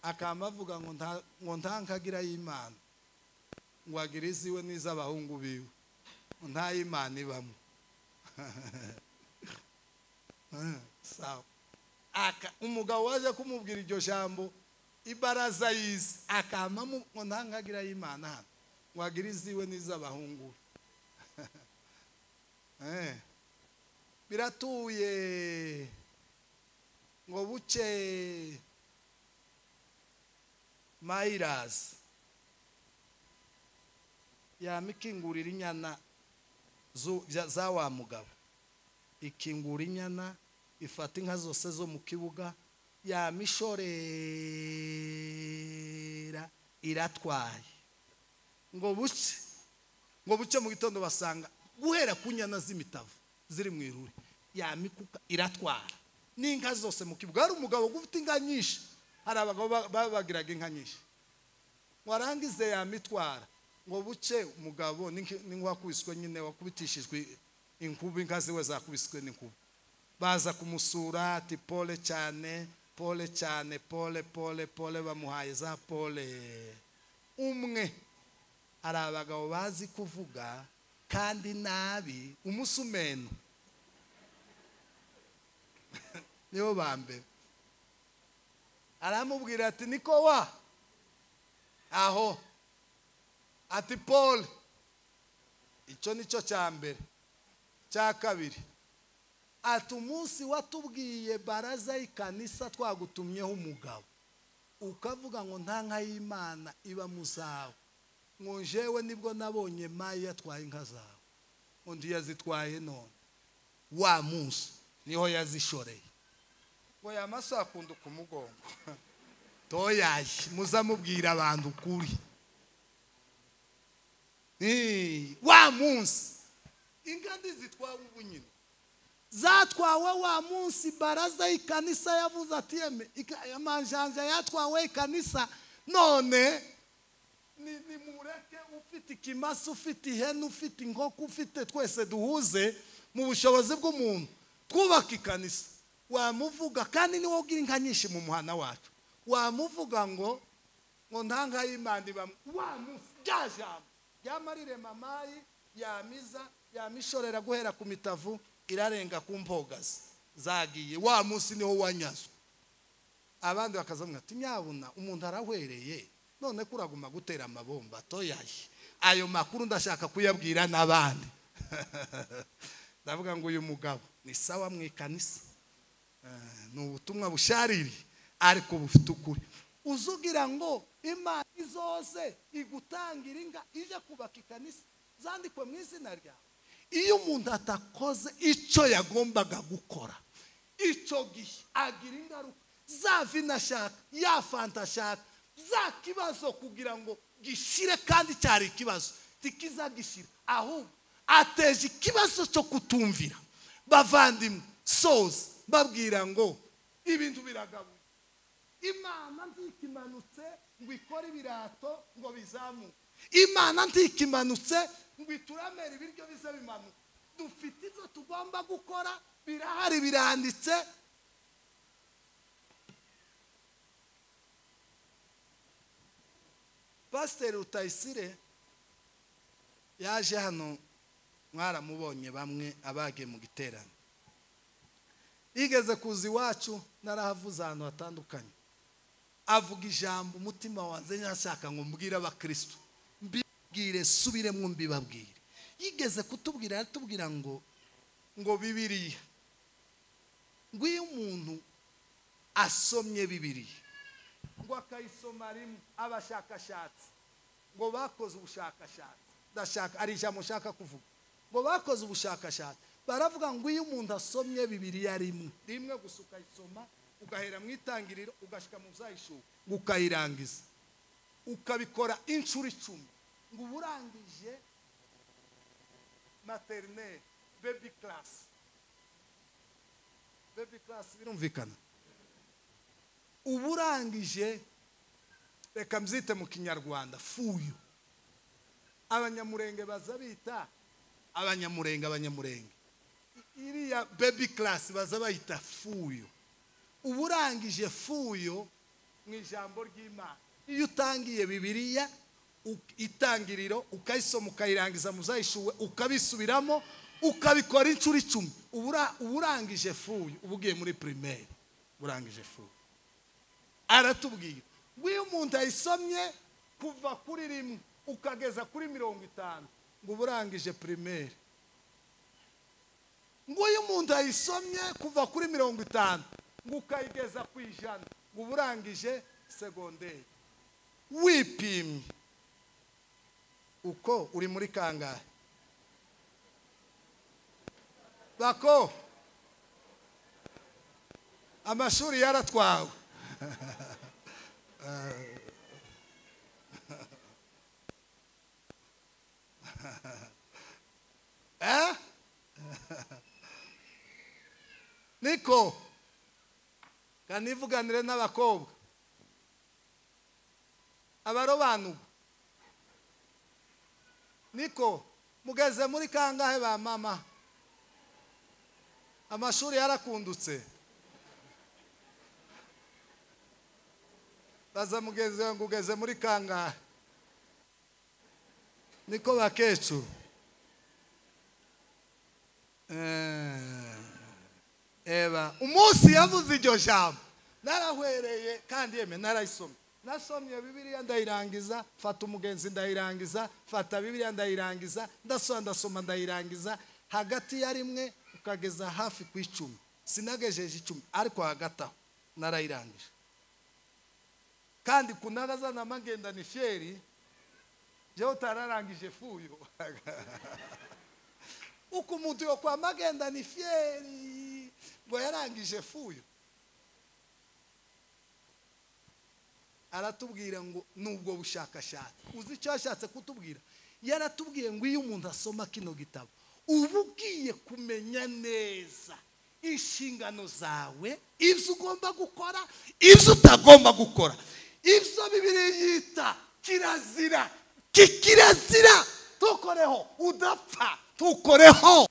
akaba avuga ngo ntankagira y'imana ngo agire iziwe n'iz'abahungu biwe nta y'imana ibamo umugabo waje kumubwira iryo jambo ibaraza yize akaba ngo ntankagira y'imana hano ngo agire iziwe n'iz'abahungu biratuye ngo bucye mayirazi yamikingurira inyana za wa mugabo ikingura inyana ifata inka zose zo mu kibuga yamishorera iratwaye ngo buce ngo buce mu gitondo basanga guhera ku nyana z'imitavu ziri mu iruri yamikuka iratwara n'inka zose mu kibuga hari umugabo ufite inka nyinshi hari abagabo babagiraga inka nyinshi warangize yamitwara ngo buke umugabo n'inkuwakubiswe nyine wakubitishijwe inkuba inka ziwe zakubiswe n'inkuba baza kumusura ati pole cyane pole cyane pole pole pole bamuhaye za pole umwe hari abagabo bazi kuvuga kandi nabi umusumeno nibo ba mbere aramubwira ati niko wa aho ati paul icyo nicyo cya mbere cya kabiri ati umunsi watubwiye baraza y'ikanisa twagutumyeho umugabo ukavuga ngo nta nka y'imana iba mu zawe ngo njewe nibwo nabonye mayi yatwaye inka zawe undi yazitwaye none wa munsi niho yazishoreye ngo yamaso akunda ukumugongo toyaye muzamubwira abantu ukuri wa munsi ingadi zitwawe ubu nyine zatwawe wa munsi baraza ikanisa yavuze ati yeme amanjanja yatwawe ikanisa none nimureke ufite ikimasa ufite ihene ufite inkoko ufite twese duhuze mu bushobozi bw'umuntu twubaka ikanisa wamuvuga kandi niwo ugira inka nyinshi mu muhanda wacu wamuvuga ngo ngo nta y'imana ibamo wa munsi rya jambo ryamarire mamayi yamiza yamishorera guhera ku mitavu irarenga ku mbogazi zagiye wa munsi niho wanyazwe abandi bakazamwira ati nyabuna umuntu arahwereye none ko uraguma gutera amabomba atoyaye ayo makuru ndashaka kuyabwira n'abandi ndavuga ngo uyu mugabo ni sawa mu ikanisa ni ubutumwa bushariri ariko bufite ukuri uzugira ngo imana izose igutangira inga ije kubaka ikanisa zandikwe mu izina ryawe iyo umuntu atakoze icyo yagombaga gukora icyo gihe agira ingaruka za vina ashaka ya fanta ashaka za kibazo kugira ngo gishire kandi cyari ikibazo tikizagishira ahubwo ateje ikibazo cyo kutumvira bavandimwe soza babwira ngo ibintu biragabuye imana ntikimanutse ngo ikore ibirato ngo bizamuke imana ntikimanutse ngo ituramere ibiryo bize bimanuka dufite ibyo tugomba gukora birahari biranditse pasiteri rutayisire yaje hano mwaramubonye bamwe abagiye mu giterane yigeze kuza iwacu narahavuze ahantu hatandukanye avuga ijambo umutima wanjye ntashaka ngo mbwire abakirisitu mbibwire subiremo mbibabwire yigeze kutubwira aratubwira ngo ngo bibiriya ngo iyo umuntu asomye bibiriya ngo akayisoma rimwe abashakashatsi ngo bakoze ubushakashatsi ndashaka ari ijambo ushaka kuvuga ngo bakoze ubushakashatsi baravuga ngo iyo umuntu asomye bibiriya rimwe rimwe gusa ukayisoma ugahera mu itangiriro ugashyika mu zayishuka ngo ukayirangiza ukabikora inshuro icumi ngo uba urangije materineri bebi karasi bebi karasi birumvikana uba urangije reka mbyite mu kinyarwanda fuyu abanyamurenge baza bita abanyamurenge abanyamurenge iriya bebi karasi baza bayita fuyo uba urangije fuyo mu ijambo ry'imana iyo utangiye bibiriya itangiriro ukayisoma ukayirangiza muzayishuwe ukabisubiramo ukabikora inshuro icumi uba urangije fuyo uba ugiye muri pirimeri urangije fuyo aratubwira iyo umuntu ayisomye kuva kuri rimwe ukageza kuri mirongo itanu ngo uba urangije pirimeri ngo iyo umuntu ayisomye kuva kuri mirongo itanu ngo ukayigeza ku ijana ngo uba urangije segonderi wipimye uko uri muri kangahe bako amashuri yaratwawe eh niko kanivuganire n'abakobwa abarobanurwa niko mugeze muri kangahe ba mama amashuri yarakundutse baza mugeze ngo ugeze muri kangahe niko bakecuru eba umunsi yavuze iryo jambo narahwereye kandi yeme narayisomye nasomye bibiriya ndayirangiza fata umugenzi ndayirangiza fata bibiriya ndayirangiza ndasoma ndasoma ndayirangiza hagati ya rimwe ukageza hafi ku icumi sinagejeje icumi ariko hagati aho narayirangije kandi kunabaza na magenda ni feri jewe utararangije fuyo uko umuntu yo kwa magenda ni feri ngo yarangije fuyo aratubwira ngo nubwo bushakashatsi uzi icyo yashatse kutubwira yaratubwiye ngo iyo umuntu asoma kino gitabo uba ugiye kumenya neza inshingano zawe ibyo ugomba gukora ibyo utagomba gukora ibyo bibiri yita kirazira kikirazira tukoreho udapfa tukoreho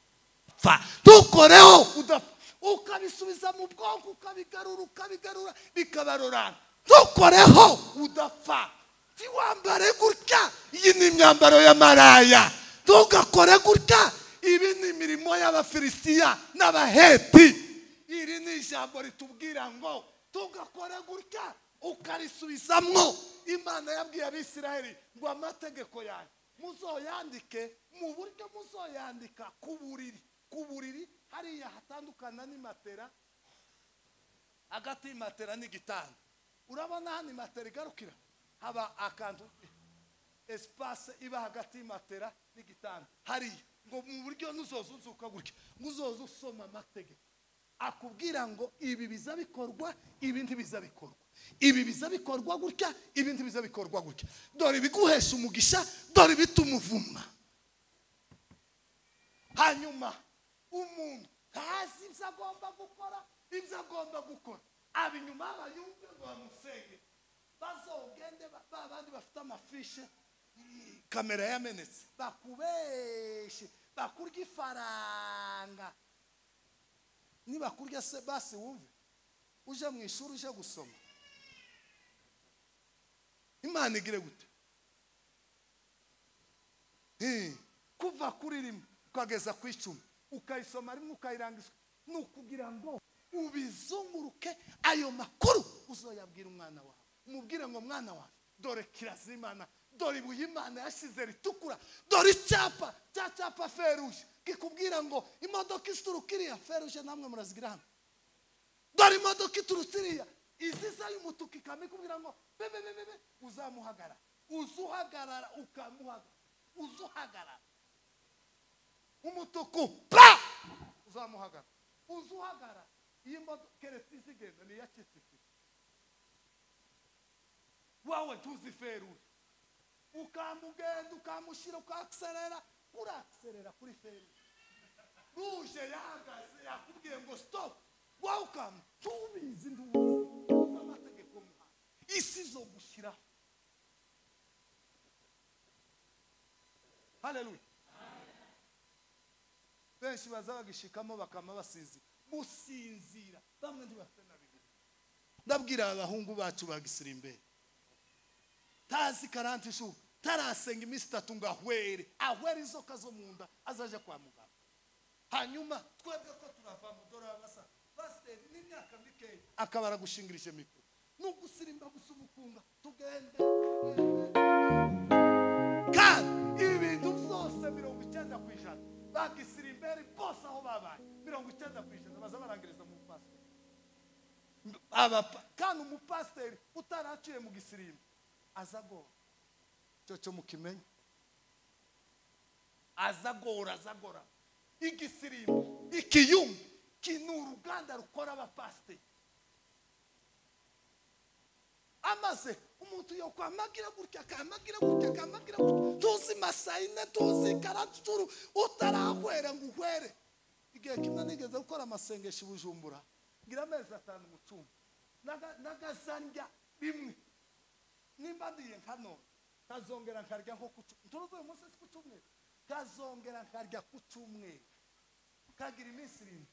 pfa tukoreho udapfa ukabisubiza mu bwonko ukabigarura ukabigarura bikabarorana ntukoreho udapfa ntiwambare gutya iyi ni imyambaro ya maraya ntugakore gutya ibi ni imirimo y'abafilisitiya n'abaheti iri ni ijambo ritubwira ngo tugakore gutya ukarisubizamwo imana yabwiye abisiraheli ngo amategeko yanyu muzoyandike mu buryo muzoyandika ku buriri ku buriri hariya hatandukana n'imatera hagati y'imatera n'igitanda urabona hano imatera igarukira haba akantu esipase iba hagati y'imatera n'igitanda hariya ngo mu buryo n'uzoza uzuka gutya ngo uzoza usoma amategeko akubwira ngo ibi biza bikorwa ibi ntibiza bikorwa ibi biza bikorwa gutya ibi ntibiza bikorwa gutya dore ibiguhesha umugisha dore ibituma uvumwa hanyuma umuntu ntazi ibyo agomba gukora ibyo agomba gukora abinyuma bayumve ngo bamusenge bazogende ba bandi bafite amafishe kamera yamenetse bakubeshe bakurya ifaranga nibakurya se basi wumve uje mu ishuri uje gusoma imana igire gute kuva kuri rimwe ukageza ku icumi ukayisoma rimwe ukayirangiza ni ukugira ngo ubizunguruke ayo makuru uzoyabwira umwana wawe umubwire ngo mwana wawe dore kirazira imana dore ibuye imana yashyize ritukura dore icyapa cya cyapa feruje kikubwira ngo imodoka ituruka iriya feruje namwe murazigira hano dore imodoka iturutse iriya iziza y'umutuku ikaba ikubwira ngo bebe bebe bebe uzamuhagarara uzuhagarara ukamuhagarara uzuhagarara umutuku pa uzamuhagarara uzuhagarara iyi modoka keretse izigenda ni iya kisiki wawe ntuziferuje ukamugenda ukamushyira ukakiserera urakiserera kuri feruje ruje yahagaze yakubwiye ngo sitopu wawe tubizi ntubizi amategeko y'umuhanda isi zo gushyiraho haleluya benshi baza bagishikamo bakama basinzira gusinzira bamwe ntibafite na bibiri ndabwira abahungu bacu bagisira imbere tazi karanti ishuri tarasenga iminsi itatu ngo ahwere ahwere inzoka zo mu nda azaje kwa muganga hanyuma twebwe ko turava mu dore basa pasiteri n'imyaka mikeya akaba aragushingirije mikoro ni ugusirimba gusa umukunga tugende kandi ibintu byose mirongo icyenda ku ijana bagisira imbere bose aho babaye mirongo icyenda ku ijana baza barangiriza mu pasiteri kandi umupasiteri utaraciye mu gisirimbo aza agora icyo cyo mukimenye aza agora aza agora igisirimbo ikiyumba ki ni uruganda rukora abapasiteri amaze umuntu yokwamagira gutya akamagira gutya akamagira gutya tuzi masayine tuzi karaturu utarahwera ngo uhwere igihe kimwe nigeze gukora amasengesho i bujumbura ngira amezi atanu mu cyumba n'agazandya bimwe nimba ndiye nka none nkazongera nkarya nko ku cyumweru turuzi uyu munsi ku cyumweru nkazongera nkarya ku cyumweru nkagira iminsi irindwi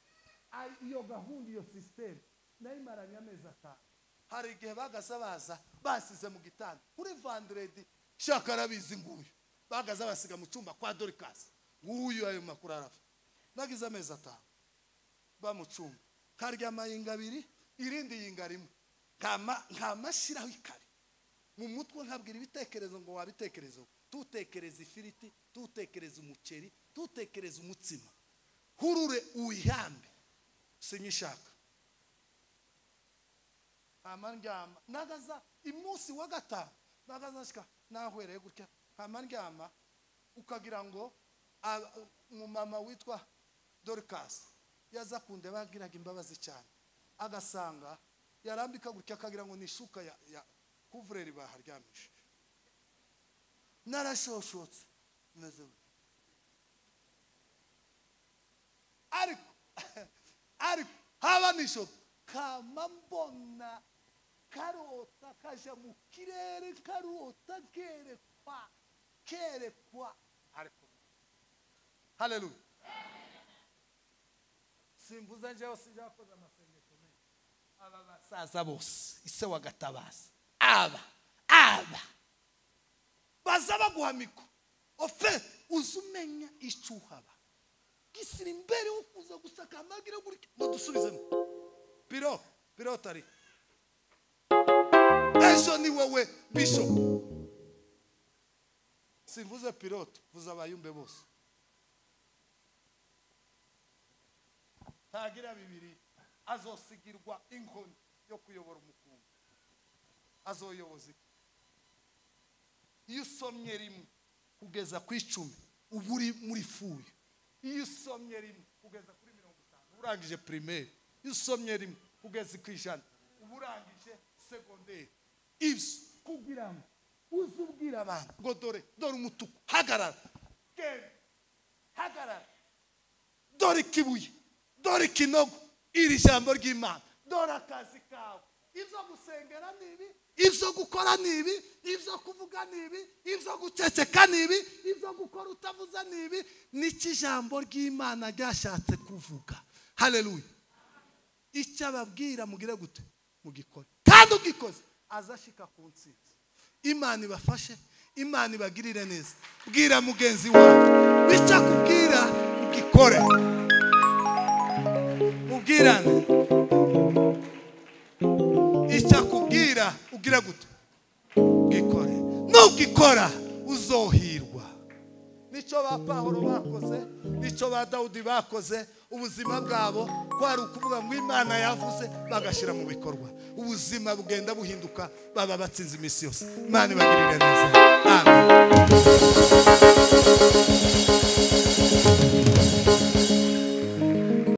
iyo gahunda iyo sisiteme nayo imaranye amezi atanu hari igihe bagaze baza basize mu gitanda kuri vanderedi shaka arabizi nguyu bagaze basiga mu cyumba kwa dorikasi nguyu ayo makuru arafa nagize amezi atanu ba mu cyumba karya amayinga abiri irindi yinga rimwe nkamashyiraho ikare mu mutwe nkabwira ibitekerezo ngo wabitekerezo tutekereza ifiriti tutekereza umuceri tutekereza umutsima hurure uyihambe sinyishaka amandyama nagaza imunsi wa gatanu nagaza nshika nahwereye gutya amandyama ukagira ngo umumama witwa dorikasi yaza kundeba yagiraga imbabazi cyane agasanga yarambika gutya akagira ngo ni ishuka ya kuvureri baharyamije narashoshotse meze ariko ariko haba nijoro kama mbona karota kaja mu kirere karota kerekwa kerekwa ariko haleluya simbuza njyewe sinjakoze amasengesho menshi aba basaza bose ise wagatabaza aba aba baza baguha mikoro ofete uzi umenya icyo uhaba gisira imbere wo kuza gusaka amagira gutya ngo dusubizemo biro biro tari ejo ni wowe bishop simvuze pilote vuze abayumbe bose ntagira bibiri azosigirwa inkoni yo kuyobora umukungu azoyoboza iyo usomye rimwe kugeza ku icumi uba uri muri fuye iyo usomye rimwe kugeza kuri mirongo itanu uba urangije pirimeri iyo usomye rimwe kugeza ku ijana uba urangije segonderi ibyo kugira ngo uze ubwira abantu ngo dore dore umutuku hagarara genda hagarara dore ikibuye dore ikinogo iri jambo ry'imana dore akazi kawe ibyo gusengera ni ibi ibyo gukora ni ibi ibyo kuvuga ni ibi ibyo guceceka ni ibi ibyo gukora utavuze ni ibi n'icyo ijambo ry'imana ryashatse kuvuga hareruye icyo ababwira mugire gute mugikore kandi ugikoze azashyika ku nsinzi imana ibafashe imana ibagirire neza bwira mugenzi wawe bityo akubwira ugikore ubwirane icyo akubwira ugira gute gikore nugikora uzohirwa nicyo ba pahoro bakoze nicyo ba dawudi bakoze ubuzima bwabo kwari ukuvuga ngo imana yavuze bagashyira mu bikorwa ubuzima bugenda buhinduka baba batsinze iminsi yose imana ibagirire neza amen